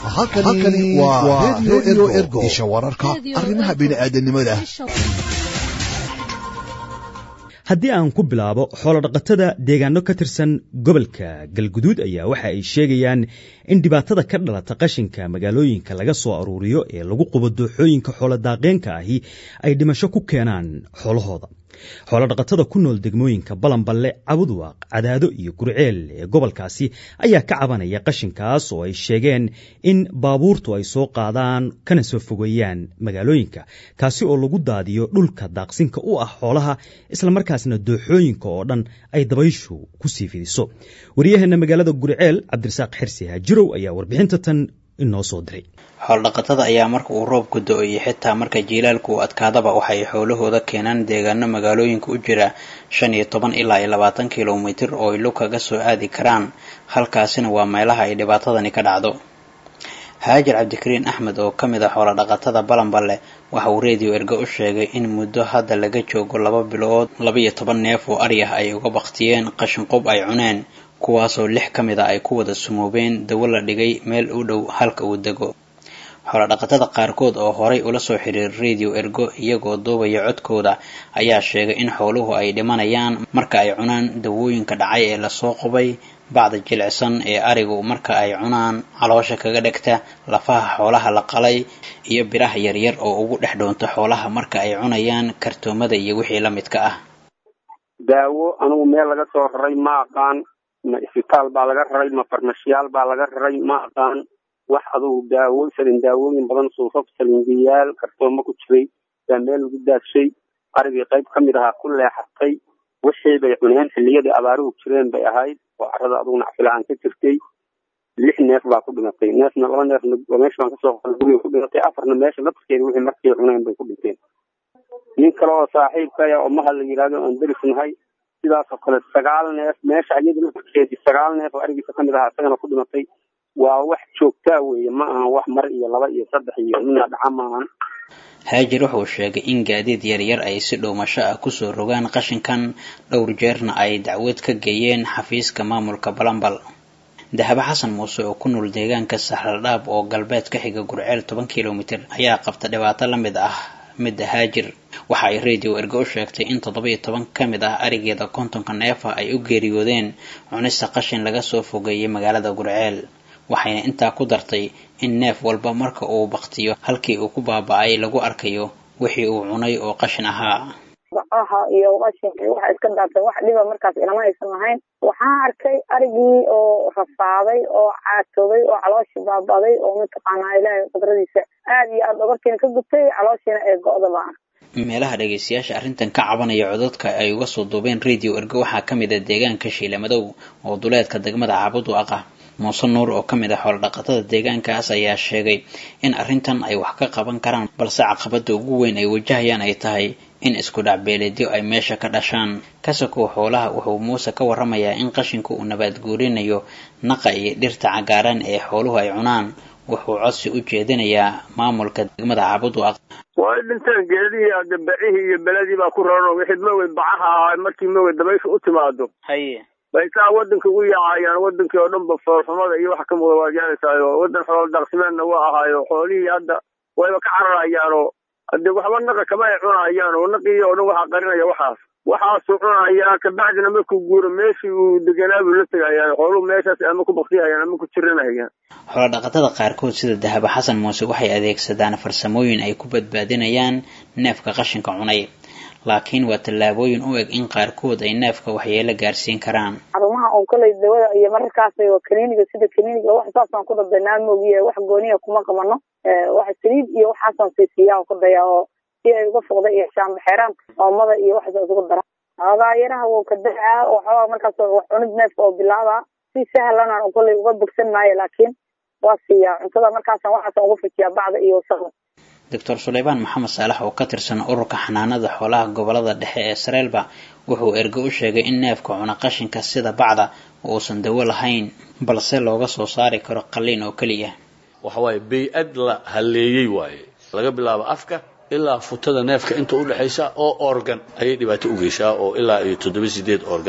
halkani waa redio ergo isha wararka arrimaha bini'aadanimada haddii aan ku bilaabo xoolodhaqatada deegaano ka tirsan gobolka galguduud ayaa waxa ay sheegayaan in dhibaatada ka dhalata qashinka magaalooyinka laga soo aruuriyo ee lagu qubo dooxooyinka xooladaaqeenka ahi ay dhimasho ku keenaan xoolahooda xoolodhaqatada ku nool degmooyinka balanballe cabudwaaq cadaado iyo gurceel ee gobolkaasi ayaa ka cabanaya qashinkaas oo ay sheegeen in baabuurtu ay soo qaadaan kana soo fogeeyaan magaalooyinka kaasi oo lagu daadiyo dhulka daaqsinka u ah xoolaha islamarkaasna dooxooyinka oo dhan ay dabayshu ku sii fidiso waryaheena magaalada gurceel cabdirasaaq xirsi haajirow ayaa warbixinta tan inoo soo diray xool-dhaqatada ayaa marka uu roobku do-iyo xitaa marka jiilaalku uu adkaadaba waxay xoolahooda keenaan deegaano magaalooyinka u jira shan iyo toban ilaa iyo labaatan kilomitir oo ay lug kaga soo aadi karaan halkaasina waa meelaha ay dhibaatadani ka dhacdo haajir cabdikariin axmed oo ka mid ah xoolo-dhaqatada balanballe waxa uu reediyo ergo u sheegay in muddo hadda laga joogo laba bilood laba-iyo toban neef oo ari ah ay uga baktiyeen qashinqub ay cuneen kuwaasoo lix ka mid a ay ku wada sumoobeen dawo la dhigay meel u dhow halka uu dego xoolodhaqatada qaarkood oo horay ula soo xiriir radio ergo iyagoo duubaya codkooda ayaa sheegay in xooluhu ay dhimanayaan marka ay cunaan dawooyinka dhacay ee lasoo qubay bacda jilicsan ee arigu marka ay cunaan caloosha kaga dhegta lafaha xoolaha la qalay iyo biraha yaryar oo ugu dhex dhoonta xoolaha marka ay cunayaan kartoomada iyo wixii la midka ah daawo anugu meel laga soo raray ma aqaan ma isbitaal baa laga raray ma farmashiyaal baa laga raray ma aqaan wax adugu daawo salin daawooyin badan suufaf salingiyaal kartoomo ku jiray baa meel lagu daadshay arigii qayb ka mid ahaa ku leexatay wixii bay cuneen xilliyadii abaaruhu jireen bay ahayd oo carrada adugu nacfilaan ka jirtay lix neef baa ku dhimatay neefna laba neefna meesha baan kasoo guriga ku dhimatay afarna meesha lafskeeda wixii markay cuneen bay ku dhinteen nin kale oo saaxiibkaya oo mahad la yidhahdo aan deris nahay sidaasoo kale sagaal neef meesha ayada lafskeedii sagaal neef oo arigiisa kamid ahaa isagana ku dhimatay waa wax joogtaa weeye ma ahan wax mar iyo laba iyo saddex iyo mina dhaca maahan haajir wuxuu sheegay in gaadiid yaryar ay si dhowmasho ah kusoo rogaan qashinkan dhowr jeerna ay dacwad ka geeyeen xafiiska maamulka balambal dahabo xasan muuse oo ku nool deegaanka saxaldhaab oo galbeed ka xiga gurceel toban kilomitir ayaa qabta dhibaato la mid ah midda haajir waxa ay radio ergo u sheegtay in toddoba iyo toban ka mid ah arigeeda kontonka neefa ay u geeriyoodeen cunista qashin laga soo fogeeyay magaalada gurceel waxayna intaa ku dartay in neef walba marka uu baktiyo halkii uu ku baaba-ay lagu arkayo wixii uu cunay oo qashin ahaa bacaha iyo qashinka waxa iska daatay wax dhiba markaas ilama aysan lahayn waxaan arkay arigii oo rafaaday oo caatoobay oo calooshii baabaday oo mataqaanaa ilaahay qudradiisa aad iyo aad dhabarkiina ka gubtay calooshiina ee go-da baan meelaha dhagaystayaasha arrintan ka cabanaya codadka ay uga soo duubeen radio ergo waxaa ka mid a deegaanka shiilamadow oo duleedka degmada caabud aaqa muuse nuur oo ka mid ah xoolodhaqatada deegaankaas ayaa sheegay in arrintan ay wax ka qaban karaan balse caqabada ugu weyn ay wajahayaan ay tahay in isku dhacbeeleedyo ay meesha ka dhashaan kasakow xoolaha wuxuu muuse ka waramayaa in qashinku uu nabaad guurinayo naqa iyo dhirta cagaaran ee xooluhu ay cunaan wuxuu codsi u jeedinayaa maamulka degmada caabudwaaq way dhinteen geedihii ade bacihii iyo beledii baa ku raran wixii mawey bacaha ahaa markii mawey dabaysha u timaado haye bay saa waddanka ugu yaacayaan wadankii oo dhan ba foolxumada iyo waxa ka muuqda waad yaanaysayo waddan xoolo daaqsimeedna waa ahaayo xoolihii hadda wayba ka cararayaanoo hadee waxba naqa kama ay cunayaan oo naqii oo dhan waxaa qarinaya waxaas waxaasuu cunayaa kabacdina markuu guuro meeshii uu deganaa buu la tegayaan xooluhu meeshaas ama ku baktiyahayaan ama ku jiranahayaan xoolodhaqatada qaarkood sida dahabo xasan muuse waxay adeegsadaan farsamooyin ay ku badbaadinayaan neefka qashinka cunay laakiin waa tallaabooyin u eg in qaarkood ay neefka waxyeelo gaarsiin karaan xarumaha oon koley dawada iyo mararkaas kaniiniga sida kaniiniga wax saasaan ku dadanaa moogiye wax gooniya kuma qabano wax saliid iyo waxaasaan siisiyaa ku daya oo si ay uga foqda iyo shaambaxeeraan oomada iyo waxaas isugu dara agaayaraha wuu ka dacaa waxoogaa markaas wax cunid neefka oo bilaaba si sahlanaan koley uga bogsan maayo laakiin waa siiyaa cuntada markaasaan waxaasaan uga fujiyaa bacda iyo wasaqda doctor suleymaan maxamed saalax oo ka tirsan ururka xanaanada xoolaha gobolada dhexe ee sareelba wuxuu ergo u sheegay in neefka cuna qashinka sida bacda uusan dawo lahayn balse looga soo saari karo qalliin oo keliya waxawaaye bay-ad la halleeyey waaye laga bilaabo afka ilaa futada neefka inta udhexaysa oo organ ayay dhibaato u geysaa oo ilaa iyo toddoba sideed organ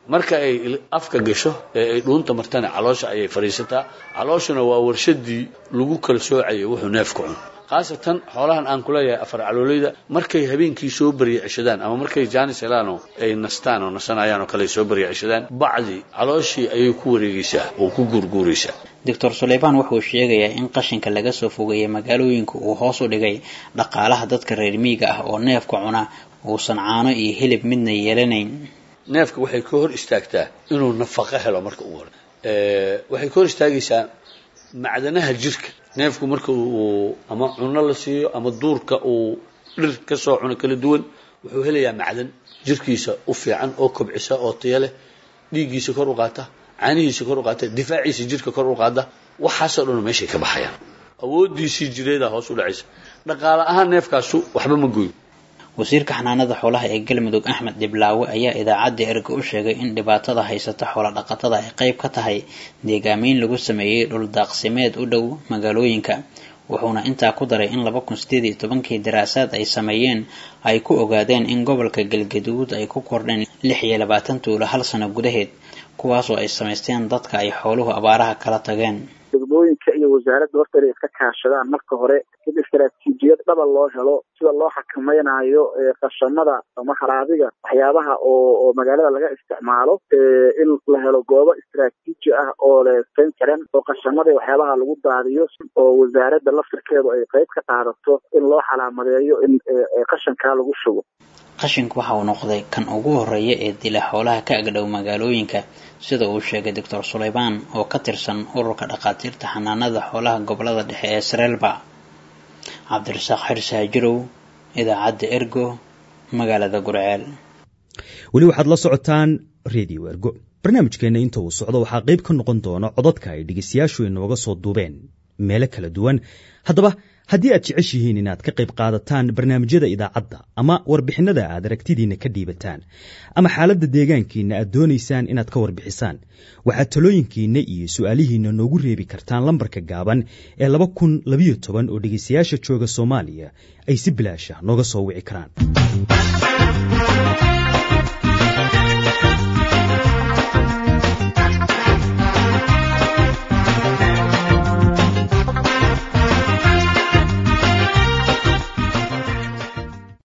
marka ay afka gasho ee ay dhuunta martana caloosha ayay fadhiisataa calooshuna waa warshadii lagu kala soocayo wuxuu neefku cuno khaasatan xoolahan aan kuleeyahay afar caloolayda markay habeenkii soo barya ceshadaan ama markay jaanis helaan oo ay nastaan oo nasanayaan oo kale soo barya ceshadaan bacdi calooshii ayay ku wareegaysaa oo ku guurguuraysaa doctor suleymaan wuxuu sheegayaa in qashinka laga soo fogeeyay magaalooyinka uu hoos u dhigay dhaqaalaha dadka reer miyiga ah oo neefka cuna uusan caano iyo hilib midna yeelanayn neefka waxay ka hor istaagtaa inuu nafaqo helo marka ugu hore waxay ka hor istaagaysaa macdanaha jirka neefku marka uu ama cuno la siiyo ama duurka uu dhir ka soo cuno kala duwan wuxuu helayaa macdan jirkiisa u fiican oo kobcisa oo taya leh dhiiggiisa kor u qaata caanihiisa kor u qaata difaaciisa jirka kor u qaada waxaasoo dhan meeshay ka baxayaan awoodiisii jireeda hoos u dhacaysa dhaqaale ahaan neefkaasu waxba ma goyo wasiirka xanaanada xoolaha ee galmudug axmed dhiblaawe ayaa idaacadda erga u sheegay in dhibaatada haysata xoola dhaqatada ay qayb ka tahay deegaameyn lagu sameeyey dhul daaqsimeed u dhow magaalooyinka wuxuuna intaa ku daray in laba kun sideed iyo tobankii daraasaad ay sameeyeen ay ku ogaadeen in gobolka galgaduud ay ku kordheen lix iyo labaatan tuulo hal sano gudaheed kuwaasoo ay samaysteen dadka ay xooluhu abaaraha kala tageen degmooyinka iyo wasaaradda horta inay iska kaashadaan marka hore in istaraatiijiyad dhaba loo helo sida loo xakamaynayo qashamada ama haraadiga waxyaabaha oo oo magaalada laga isticmaalo in la helo goobo istaraatiiji ah oo leesayn karan oo qashamada waxyaabaha lagu daadiyo oo wasaaradda laftirkeedu ay qayb ka qaadato in loo xalaamadeeyo in qashankaa lagu shugo qashinku waxa uu noqday kan ugu horeeya ee dila xoolaha ka agdhow magaalooyinka sida uu sheegay doctor suleymaan oo ka tirsan ururka dhakhaatiirta xanaanada xoolaha gobolada dhexe ee sreelba cabdirasaaq xirsi hajirow idaacadda ergo magaalada gurceel weli waxaad la socotaan redio ergo barnaamijkeenna inta uu socdo waxaa qayb ka noqon doona codadka ay dhegaystayaashu inooga soo duubeen meelo kala duwan haddaba haddii aad jeceshihiin inaad ka qayb qaadataan barnaamijyada idaacadda ama warbixinada aad aragtidiinna ka dhiibataan ama xaaladda deegaankiinna aad doonaysaan inaad ka warbixisaan waxaad talooyinkiinna iyo su'aalihiinna noogu reebi kartaan lambarka gaaban ee laba kun labayo toban oo dhegaystayaasha jooga soomaaliya ay si bilaasha nooga soo wici karaan